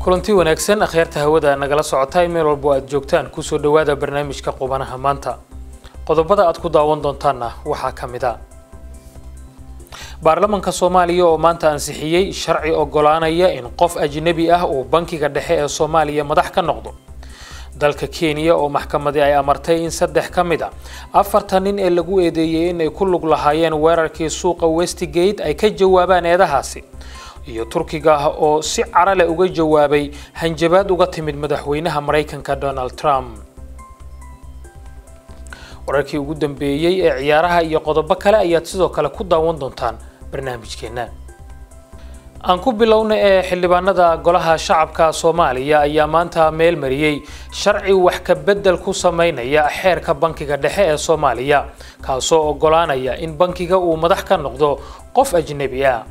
kulanti wanaagsan akhyaarta hawada nagala socota meel walbo aad joogtaan kusoo dhawaada barnaamijka qubanaha maanta qodobada aad ku daawan doontaanna waxaa ka mid a baarlamanka soomaaliya oo maanta ansixiyey sharci ogolaanaya in qof ajnabi ah uu bankiga dhexe ee soomaaliya madax ka noqdo dalka kenya oo maxkamadi ay amartay in saddex ka mid a afartan nin ee lagu eedeeyey inay ku lug lahaayeen weerarkii suuqa westgate ay ka jawaabaan eedahaasi iyo turkiga ah oo si carale uga jawaabay hanjabaad uga timid madaxweynaha maraykanka donald trump wararkii ugu dambeeyey ee ciyaaraha iyo qodobo kale ayaad sidoo kale ku daawan doontaan barnaamijkeena aan ku bilowna ee xildhibaanada golaha shacabka soomaaliya ayaa maanta meel mariyey sharci wax ka bedel ku sameynaya xeerka bankiga dhexe ee soomaaliya kaasoo ogolaanaya in bankiga uu madax ka noqdo qof ajnebi ah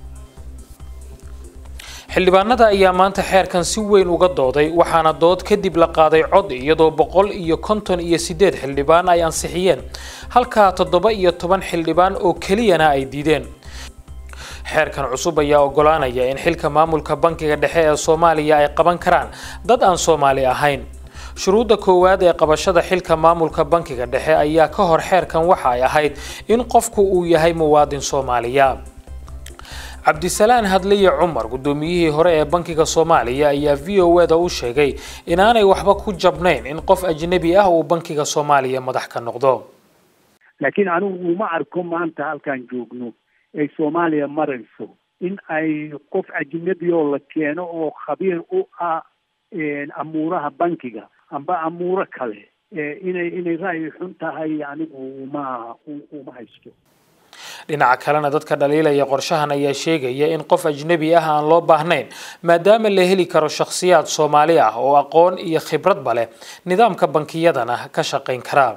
xildhibaanada ayaa maanta xeerkan si weyn uga dooday waxaana dood kadib la qaaday cod iyadoo boqol iyo konton iyo sideed xildhibaan ay ansixiyeen halka toddoba iyo toban xildhibaan oo keliyana ay diideen xeerkan cusub ayaa ogolaanaya in xilka maamulka bankiga dhexe ee soomaaliya ay qaban karaan dad aan soomaali ahayn shuruudda koowaad ee qabashada xilka maamulka bankiga dhexe ayaa ka hor xeerkan waxa ay ahayd in qofku uu yahay muwaadin soomaaliya cabdisalaan hadliye cumar guddoomiyihii hore ee bankiga soomaaliya ayaa v o e da u sheegay inaanay waxba ku jabnayn in qof ajnebi ah uu bankiga soomaaliya madax ka noqdo laakiin anigu uma arko maanta halkaan joogno ay soomaaliya marayso in ay qof ajnebi oo la keeno oo khabiir u ah amuuraha bankiga amba amuuro kale inay inay ra'yi xun tahay anigu uma uma haysto dhinaca kalena dadka dhaliilaya qorshahan ayaa sheegaya in qof ajnebi ah aan loo baahnayn maadaama la heli karo shakhsiyaad soomaali ah oo aqoon iyo khibradba leh nidaamka bankiyadana ka shaqayn kara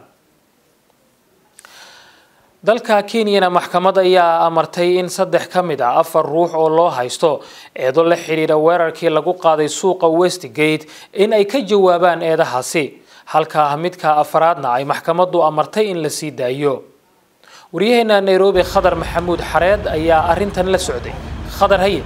dalka kenyana maxkamad ayaa amartay in saddex ka mid ah afar ruux oo loo haysto eedo la xidhiidha weerarkii lagu qaaday suuqa westgate in ay ka jawaabaan eedahaasi halka midka afaraadna ay maxkamaddu amartay in la sii daayo waryaheena nairobi khadar maxamuud xareed ayaa arintan la socday khadar haye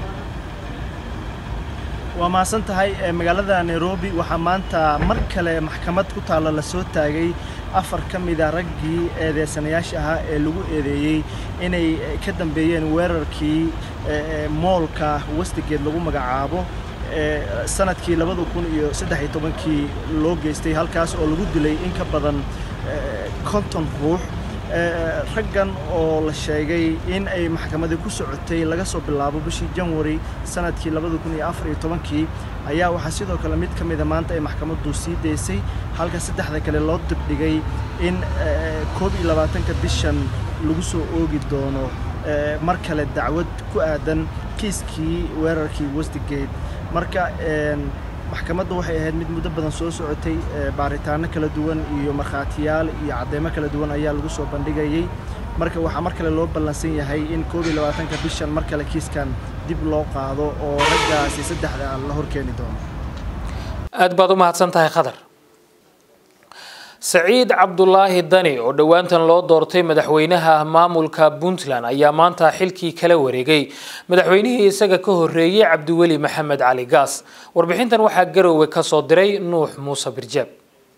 waa mahadsan tahay magaalada nairobi waxaa maanta mar kale maxkamad ku taalla la soo taagay afar ka mida raggii eedeysanayaasha ahaa ee lagu eedeeyey inay ka dambeeyeen weerarkii moolka westgate lagu magacaabo sanadkii labada kun iyo saddex iyo tobankii loo geystay halkaas oo lagu dilay in ka badan konton ruux raggan oo la sheegay in ay maxkamadii ku socotay laga soo bilaabo bishii janwari sanadkii labada kun iyo afar iyo tobankii ayaa waxaa sidoo kale mid ka mida maanta ay maxkamaddu sii daysay halka saddexda kale loo dibdhigay in koob iyo labaatanka bishan lagu soo oogi doono mar kale dacwad ku aadan kiiskii weerarkii westgate marka maxkamaddu waxay ahayd mid muddo badan soo socotay baaritaano kala duwan iyo markhaatiyaal iyo cadeymo kala duwan ayaa lagu soo bandhigayey marka waxaa mar kale loo ballansan yahay in koob iyo labaatanka bishan mar kale kiiskan dib loo qaado oo raggaasi saddexda la horkeeni doono aada baad u mahadsan tahay khadar saciid cabdulaahi dani oo dhowaantan loo doortay madaxweynaha maamulka puntland ayaa maanta xilkii kala wareegay madaxweynihii isaga ka horeeyey cabdiweli maxamed cali gaas warbixintan waxaa garoowe ka soo diray nuux muuse birjaab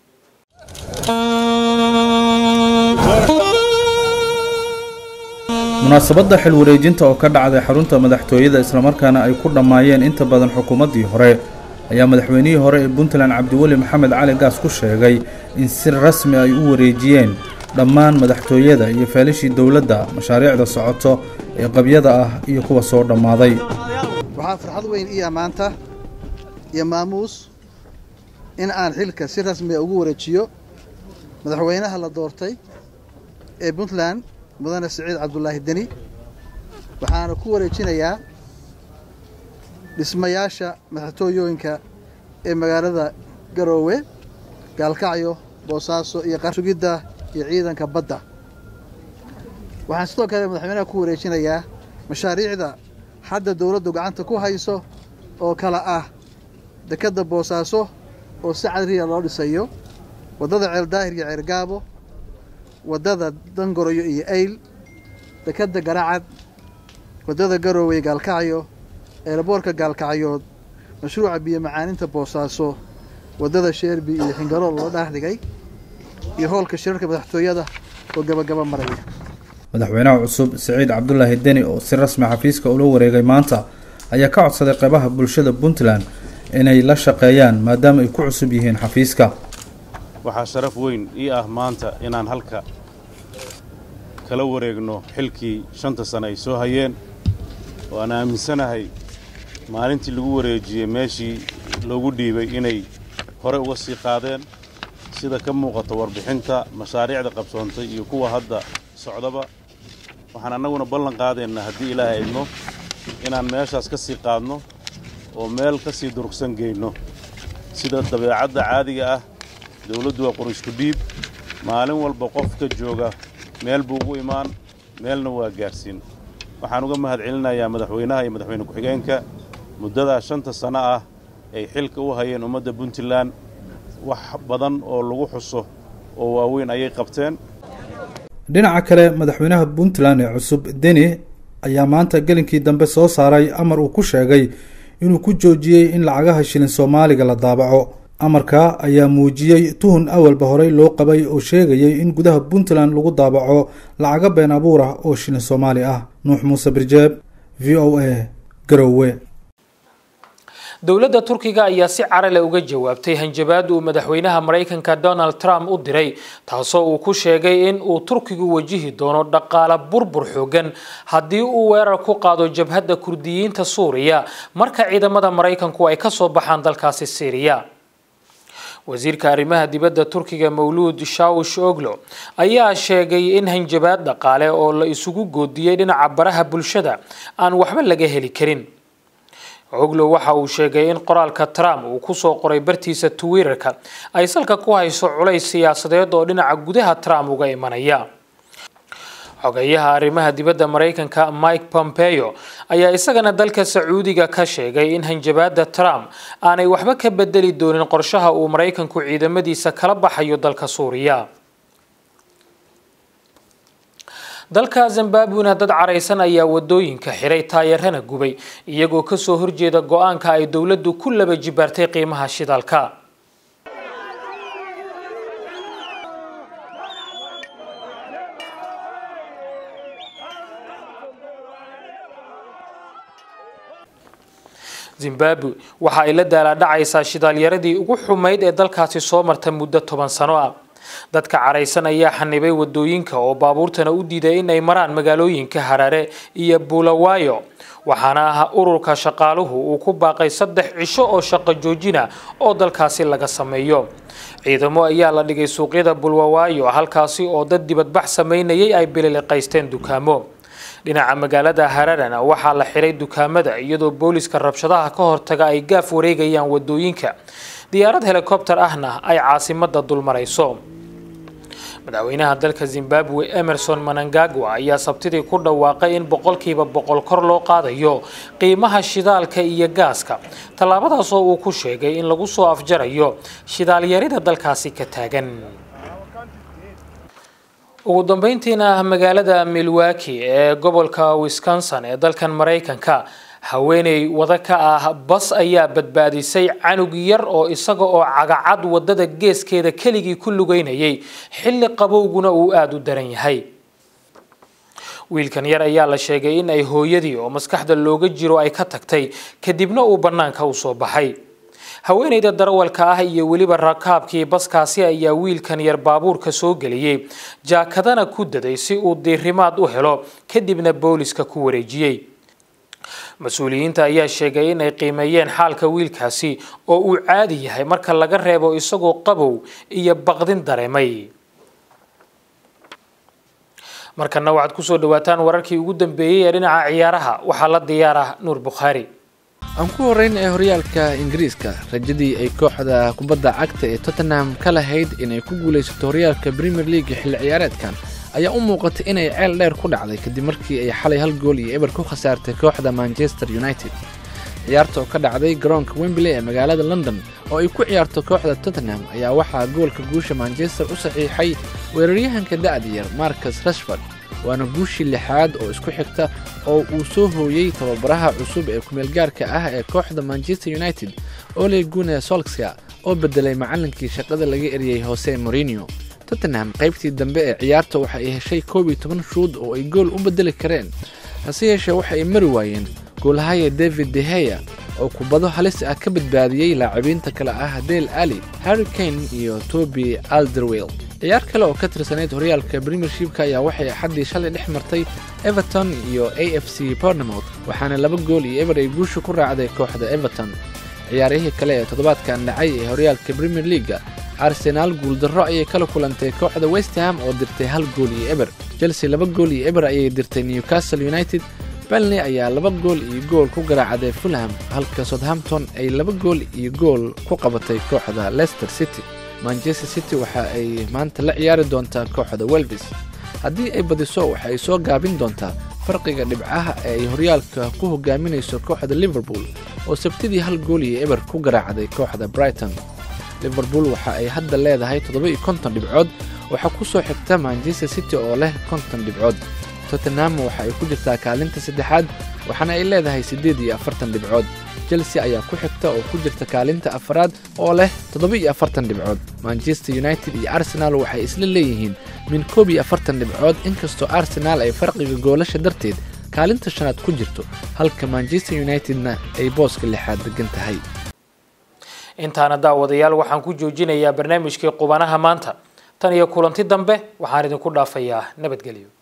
munaasabadda xil wareejinta oo ka dhacday xarunta madaxtooyada islamarkaana ay ku dhammaayeen inta badan xukuumaddii hore ayaa madaxweynihii hore ee puntland cabdiweli maxamed cali gaas ku sheegay in si rasmi ay u wareejiyeen dhammaan madaxtooyada iyo feelishii dowladda mashaariicda socoto ee qabyada ah iyo kuwa soo dhammaaday waxaa farxad weyn iya maanta iyo maamuus in aan xilka si rasmiga ugu wareejiyo madaxweynaha la doortay ee puntland mudane siciid cabdulaahi deni waxaana ku wareejinayaa dhismayaasha madaxtooyooyinka ee magaalada garoowe gaalkacyo boosaaso iyo qarsugidda iyo ciidanka badda waxaan sidoo kale madaxweynaha ku wareejinayaa mashaariicda hadda dowladdu gacanta ku hayso oo kale ah dekedda boosaaso oo si cadriya loo dhisayo waddada ceeldaahir iyo ceergaabo waddada dangoroyo iyo ayl dekedda garacad waddada garoowe gaalkacyo eelaboorka gaalkacyood mashruuca biyo macaaninta boosaaso waddada sheerbi iyo xingarool loo dhaar dhigay iyo howlka shirarka madaxtooyada oo gabagaba maraya madaxweynaha cusub siciid cabdulaahi deni oo si rasmi xafiiska ula wareegay maanta ayaa ka codsaday qeybaha bulshada puntland inay la shaqeeyaan maadaama ay ku cusub yihiin xafiiska waxaa sharaf weyn ii ah maanta inaan halka kala wareegno xilkii shanta sane ay soo hayeen oo aan aaminsanahay maalintii lagu wareejiyey meeshii loogu dhiibay inay hore uga sii qaadeen sida ka muuqata warbixinta mashaariicda qabsoontay iyo kuwa hadda socdaba waxaan annaguna ballan qaadaynaa haddii ilaahay idmo inaan meeshaas ka sii qaadno oo meel ka sii durugsan geyno sida dabeecadda caadiga ah dawladdu waa qur-isku dhiib maalin walba qofka jooga meel buu ugu imaan meelna waa gaarsiin waxaan uga mahad celinayaa madaxweynaha iyo madaxweyne ku-xigeenka muddadaa shanta sanno ah ay xilka u hayeen ummadda puntland wax badan oo lagu xuso oo waaweyn ayay qabteen dhinaca kale madaxweynaha puntland ee cusub deni ayaa maanta gelinkii dambe soo saaray amar uu ku sheegay inuu ku joojiyey in lacagaha shilin soomaaliga la daabaco amarka ayaa muujiyey tuhun awalba horey loo qabay oo sheegayay in gudaha puntland lagu daabaco lacago been abuur ah oo shilin soomaali ah nuux muuse birjeeb v o a garowe dowladda turkiga ayaa si carale uga jawaabtay hanjabaad uu madaxweynaha maraykanka donald trump u diray taasoo uu ku sheegay in uu turkigu wajihi doono dhaqaale burbur xoogan haddii uu weerar ku qaado jabhadda kurdiyiinta suuriya marka ciidamada maraykanku ay kasoo baxaan dalkaasi syriya wasiirka arrimaha dibadda turkiga mawluud shawsh oglo ayaa sheegay in hanjabaad dhaqaale oo la isugu goodiyey dhinaca baraha bulshada aan waxba laga heli karin oglo waxa uu sheegay in qoraalka trump uu kusoo qoray bartiisa twitterka ay salka ku hayso culays siyaasadeed oo dhinaca gudaha trump uga imanaya xogeyaha arrimaha dibadda maraykanka mike pompeo ayaa isagana dalka sacuudiga ka sheegay in hanjabaada trump aanay waxba ka bedeli doonin qorshaha uu maraykanku ciidamadiisa kala baxayo dalka suuriya dalka zimbabwena dad caraysan ayaa wadooyinka xiray taayarana gubay iyagoo kasoo horjeeda go-aanka ay dowladdu ku laba jibaartay qiimaha shidaalka zimbabwe waxa ay la daalaadhacaysaa shidaalyaradii ugu xumayd ee dalkaasi soo marta muddo toban sano ah dadka caraysan ayaa xanibay wadooyinka oo baabuurtana u diiday in ay maraan magaalooyinka harare iyo buulawaayo waxaana ah ururka shaqaaluhu uu ku baaqay saddex cisho oo shaqo joojina oo dalkaasi laga sameeyo ciidamo ayaa la dhigay suuqyada bulwawaayo halkaasi oo dad dibadbax sameynayay ay bililiqaysteen dukaamo dhinaca magaalada hararana waxaa la xiray dukaamada iyadoo booliska rabshadaha ka hortaga ay gaaf wareegayaan wadooyinka diyaarad helikobter ahna ay caasimada dulmarayso madaxweynaha dalka zimbabwe emerson manangagwa ayaa sabtidii ku dhawaaqay in boqolkiiba boqol kor loo qaadayo qiimaha shidaalka iyo gaaska tallaabadaas oo uu ku sheegay in lagu soo afjarayo shidaalyarida dalkaasi ka taagan ugu dambeyntiina magaalada milwaki ee gobolka wisconsin ee dalkan maraykanka haweeney wada ka ah bas ayaa badbaadisay canug yar oo isaga oo cagacad wadada geeskeeda keligii ku lugeynayay xilli qabowguna uu aada u daran yahay wiilkan yar ayaa la sheegay in ay hooyadii oo maskaxda looga jiro ay ka tagtay kadibna uu bannaanka u soo baxay haweeneyda darawalka ah iyo weliba rakaabkii baskaasi ayaa wiilkan yar baabuurka soo geliyey jaakadana ku daday si uu diirimaad u helo kadibna booliska ku wareejiyey mas-uuliyiinta ayaa sheegay in ay qiimeeyeen xaalka wiilkaasi oo uu caadi yahay marka laga reebo isagoo qabow iyo baqdin dareemay markana waxaad kusoo dhawaataan wararkii ugu dambeeyey ee dhinaca ciyaaraha waxaa la diyaara nuur bukhaari aan ku horrayn ee horyaalka ingiriiska rajadii ay kooxda kubadda cagta ee tottenham ka lahayd inay ku guulaysato horyaalka premier league xilli ciyaareedkan ayaa u muuqatay inay ceel dheer ku dhacday kadib markii ay xalay hal gool iyo eber ku khasaartay kooxda manchester united ciyaarta oo ka dhacday garoonka wembley ee magaalada london oo ay ku ciyaarto kooxda tottenham ayaa waxaa goolka guusha manchester u saxiixay weeraryahanka da'da yar marcus rashford waana guushii lixaad oo isku xigta oo uu soo hooyey tababaraha cusub ee kumeelgaarka ah ee kooxda manchester united ole gune solskja oo bedelay macallinkii shaqada laga eriyey hose morinio tottenham qaybtii dambe ee ciyaarta waxa ay heshay koob iyo toban shuud oo ay gool u bedeli kareen hase yeeshee waxa ay mari waayeen goolahaya david deheya oo kubado halis ah ka badbaadiyey laacibiinta kale ah dale ali harry kane iyo toby alderwell ciyaar kale oo ka tirsanayd horyaalka premiershipka ayaa waxay axaddii shalay dhex martay everton iyo a f c bornemouth waxaana laba gool iyo eber ay guusha ku raacday kooxda everton ciyaarihii kale ee toddobaadkan dhacay ee horyaalka premier leaga arsenaal guuldarro ayay kala kulantay kooxda westham oo dirtay hal gool iyo eber chelsea laba gool iyo eber ayay dirtay newcastle united belney ayaa laba gool iyo gool ku garaacday fulham halka southampton ay laba gool iyo gool ku qabatay kooxda leicester city manchester city waxa ay maanta la ciyaari doontaa kooxda welvis haddii ay badiso waxa ay soo gaabin doontaa farqiga dhibcaha ee ay horyaalka ku hogaaminayso kooxda liverpool oo sabtidii hal gool iyo eber ku garaacday kooxda brighton liverpool waxa ay hadda leedahay toddoba iyo konton dhibcood waxaa ku soo xigta manchester city oo leh konton dhibcood tottenham waxa ay ku jirtaa kaalinta saddexaad waxaana ay leedahay siddeed iyo afartan dhibcood chelsea ayaa ku xigta oo ku jirta kaalinta afaraad oo leh toddoba iyo afartan dhibcood manchester united iyo arsenal waxay isla leeyihiin min koob iyo afartan dhibcood inkastoo arsenaal ay farqiga goolasha darteed kaalinta shanaad ku jirto halka manchester unitedna ay booska lixaad degan tahay intaana daawadayaal waxaan ku joojinayaa barnaamijkii qubanaha maanta tan iyo kulanti dambe waxaan idinku dhaafayaa nabadgelyo